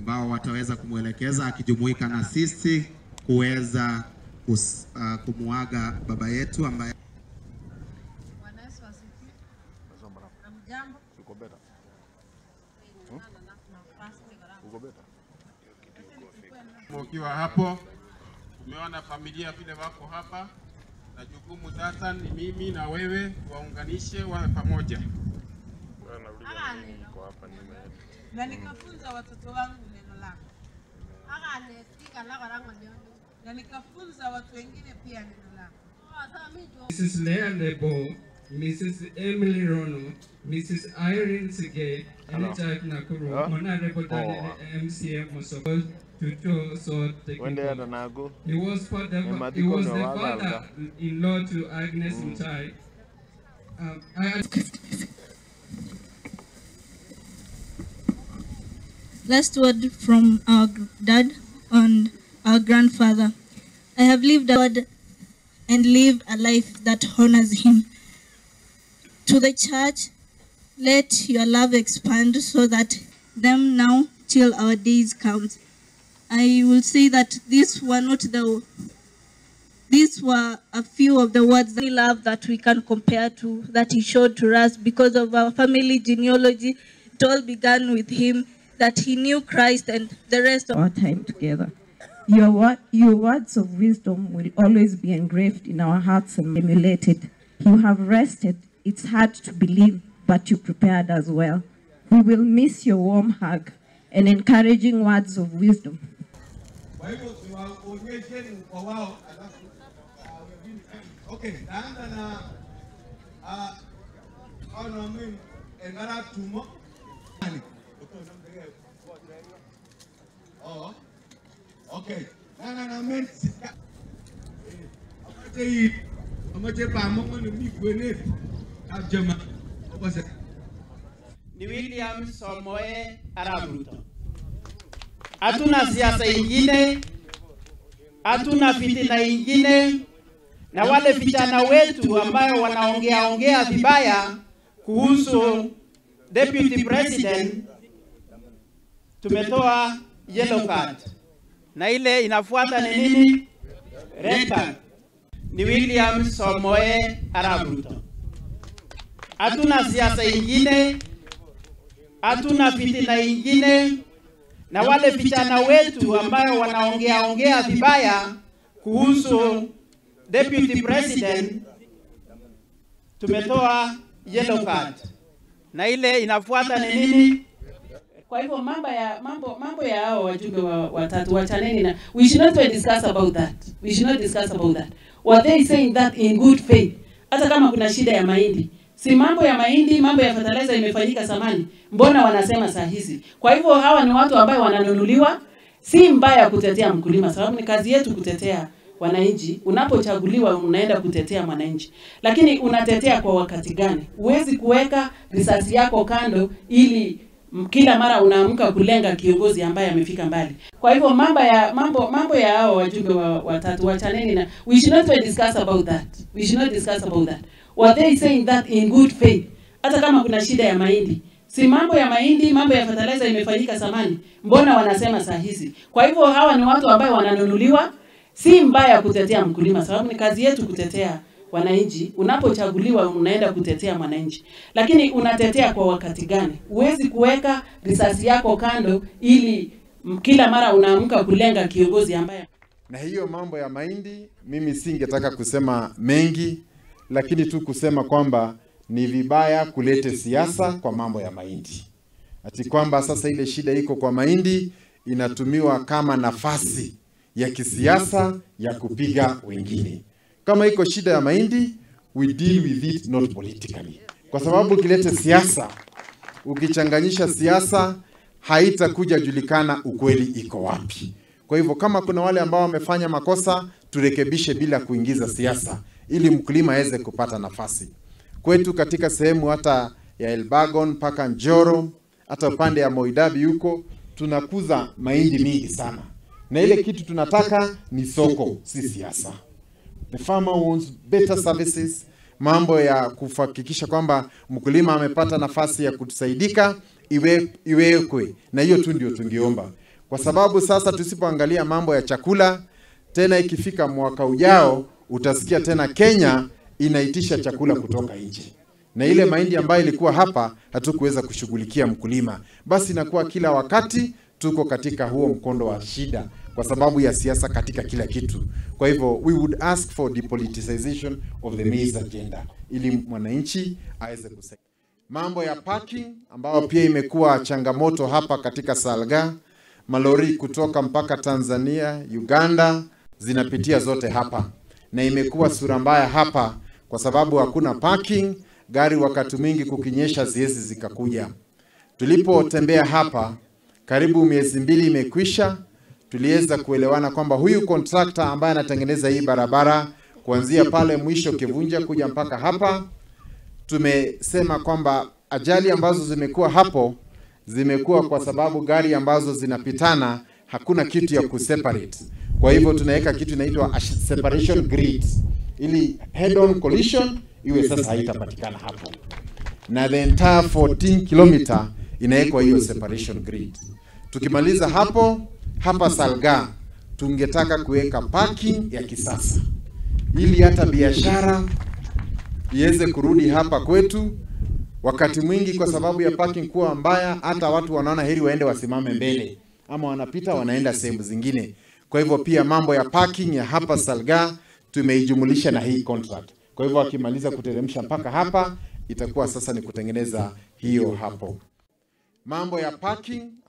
ambao wataweza kumwelekeza akijumuika na sisi kuweza kus- uh, kumuaga baba yetu ambaye Bwana Yesu asifiwe. Hamjambo? Ukiwa hapo umeona familia vile wako hapa, na jukumu sasa ni mimi na wewe waunganishe wawe pamoja. Na nikafunza watoto wangu neno lako. Na nikafunza watu wengine pia neno lako. Mrs. Leah Lebo, Mrs. Emily Rono, Mrs. Irene Sige, Enichak Nakuru, Huh? Honorable Oh. Daniel MCM Mosoko, Tutu So Wende Technical. hata nago. He was for the, Ni he matiko was ni the waga father-in-law to Agnes Mutai. Um, I, Last word from our gr- dad and our grandfather. I have lived a word and lived a life that honors him. To the church, let your love expand so that them now till our days comes. I will say that these were not the these were a few of the words that we love that we can compare to that he showed to us because of our family genealogy. It all began with him that he knew Christ and the rest of our time together. Your, wo- your words of wisdom will always be engraved in our hearts and emulated. You have rested. It's hard to believe, but you prepared as well. We will miss your warm hug and encouraging words of wisdom. Kwa hivyo tuwaonyesheni kwa wao, alafu ah, wengine. Okay, naanza na ah, ono min engara tumo. Oh, okay. Na na na men sika. Amache yi, amache pa mo mo ni gwenet. Abjama. Obase. ni William Samoei Arap Ruto. Hatuna siasa ingine, hatuna fitina ingine, na wale vijana wetu ambayo wanaongea ongea vibaya kuhusu deputy president, tumetoa yellow card, na ile inafuata ni nini? Red card. Ni William Samoei Arap Ruto. Hatuna siasa ingine, hatuna fitina ingine, na wale vijana wetu ambayo wanaongea ongea vibaya kuhusu deputy president, tumetoa yellow card, na ile inafuata ni nini? Kwa hivyo mambo ya mambo mambo ya hao wajumbe wa, watatu wachaneni na we should not even discuss about that. We should not discuss about that. Were they saying that in good faith? Hata kama kuna shida ya mahindi. Si mambo ya mahindi, mambo ya fertilizer imefanyika zamani. Mbona wanasema saa hizi? Kwa hivyo hawa ni watu ambao wananunuliwa. Si mbaya kutetea mkulima sababu ni kazi yetu kutetea wananchi. Unapochaguliwa unaenda kutetea mwananchi, lakini unatetea kwa wakati gani? Huwezi kuweka risasi yako kando ili m- kila mara unaamka kulenga kiongozi ambaye amefika mbali. Kwa hivyo mambo ya mambo mambo ya hao wajumbe wa, watatu wachaneni na we should not even discuss about that. We should not discuss about that. Were they saying that in good faith? Hata kama kuna shida ya mahindi. Si mambo ya mahindi, mambo ya fertilizer imefanyika zamani. Mbona wanasema saa hizi? Kwa hivyo hawa ni watu ambao wananunuliwa. Si mbaya kutetea mkulima sababu ni kazi yetu kutetea wananchi. Unapochaguliwa unaenda kutetea mwananchi, lakini unatetea kwa wakati gani? Huwezi kuweka risasi yako kando ili m- kila mara unaamka kulenga kiongozi ambaye Na hiyo mambo ya mahindi, mimi singetaka kusema mengi, lakini tu kusema kwamba ni vibaya kulete siasa kwa mambo ya mahindi, ati kwamba sasa ile shida iko kwa mahindi inatumiwa kama nafasi ya kisiasa ya kupiga wengine. Kama iko shida ya mahindi, we deal with it not politically, kwa sababu ukilete siasa, ukichanganyisha siasa, haitakuja julikana ukweli iko wapi. Kwa hivyo kama kuna wale ambao wamefanya makosa, turekebishe bila kuingiza siasa, ili mkulima aweze kupata nafasi. Kwetu katika sehemu hata ya Elbagon mpaka Njoro, hata upande ya Moidabi huko tunakuza mahindi mingi sana, na ile kitu tunataka ni soko, si siasa. The farmer wants better services, mambo ya kuhakikisha kwamba mkulima amepata nafasi ya kusaidika iwe, iwekwe, na hiyo tu ndio tungeomba. kwa sababu sasa tusipoangalia mambo ya chakula tena, ikifika mwaka ujao utasikia tena Kenya inaitisha chakula kutoka nje, na ile mahindi ambayo ilikuwa hapa hatukuweza kushughulikia mkulima, basi inakuwa kila wakati tuko katika huo mkondo wa shida kwa sababu ya siasa katika kila kitu. Kwa hivyo we would ask for depoliticization of the maize agenda ili mwananchi aweze kusaidia. Mambo ya parking ambayo pia imekuwa changamoto hapa katika Salga, malori kutoka mpaka Tanzania, Uganda zinapitia zote hapa, na imekuwa sura mbaya hapa kwa sababu hakuna parking. Gari wakati mwingi kukinyesha ziezi zikakuja. Tulipotembea hapa karibu miezi mbili imekwisha, tuliweza kuelewana kwamba huyu kontrakta ambaye anatengeneza hii barabara kuanzia pale mwisho Kivunja kuja mpaka hapa, tumesema kwamba ajali ambazo zimekuwa hapo zimekuwa kwa sababu gari ambazo zinapitana hakuna kitu ya kuseparate. Kwa hivyo tunaweka kitu inaitwa a separation grid ili head on collision iwe sasa haitapatikana hapo, na the entire 14 kilometer inawekwa hiyo separation grid. Tukimaliza hapo hapa Salga, tungetaka kuweka parking ya kisasa ili hata biashara iweze kurudi hapa kwetu. Wakati mwingi kwa sababu ya parking kuwa mbaya, hata watu wanaona heri waende wasimame mbele, ama wanapita wanaenda sehemu zingine. Kwa hivyo pia mambo ya parking ya hapa Salga tumeijumulisha na hii contract. Kwa hivyo wakimaliza kuteremsha mpaka hapa, itakuwa sasa ni kutengeneza hiyo hapo. Mambo ya parking